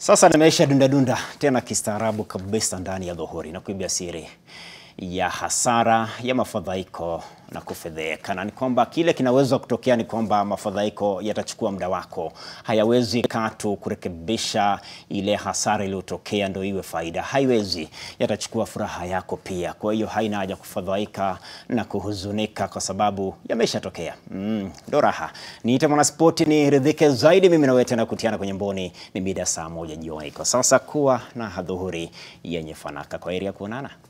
Sasa nimeisha dunda dunda tena kistaarabu kabisa ndani ya dhuhuri na kuibia siri ya hasara ya mafadhaiko na kufedheheka, na ni kwamba kile kinaweza kutokea ni kwamba mafadhaiko yatachukua muda wako, hayawezi katu kurekebisha ile hasara iliyotokea ndio iwe faida, haiwezi. Yatachukua furaha yako pia. Kwa hiyo haina haja kufadhaika na kuhuzunika kwa sababu yameshatokea. Mm, ndo raha. Niite mwanaspoti niridhike zaidi. Mimi nawe tena kutiana kwenye mboni ni mida saa moja jioni. Kwa sasa kuwa na hadhuhuri yenye fanaka. Kwa heri ya kuonana.